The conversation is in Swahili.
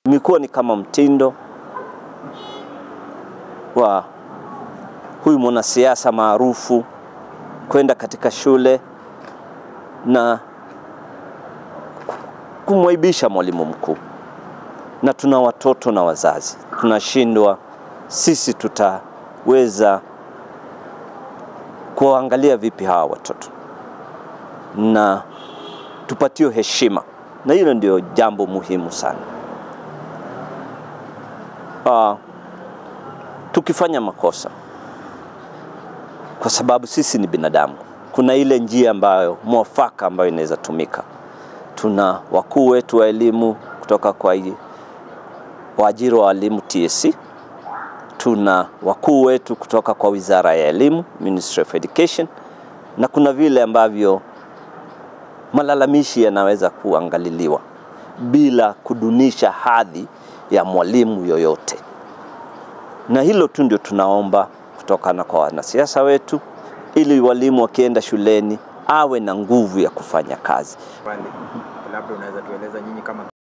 Imekuwa ni kama mtindo wa huyu mwanasiasa maarufu kwenda katika shule na kumwaibisha mwalimu mkuu, na tuna watoto na wazazi, tunashindwa sisi tutaweza kuwaangalia vipi hawa watoto na tupatiwe heshima, na hilo ndio jambo muhimu sana. Uh, tukifanya makosa, kwa sababu sisi ni binadamu, kuna ile njia ambayo mwafaka ambayo inaweza tumika. Tuna wakuu wetu wa elimu kutoka kwa waajiri wa walimu TSC, tuna wakuu wetu kutoka kwa wizara ya elimu Ministry of Education, na kuna vile ambavyo malalamishi yanaweza kuangaliliwa bila kudunisha hadhi ya mwalimu yoyote, na hilo tu ndio tunaomba kutokana kwa wanasiasa wetu, ili walimu wakienda shuleni awe na nguvu ya kufanya kazi. Pale labda unaweza tueleza nyinyi kama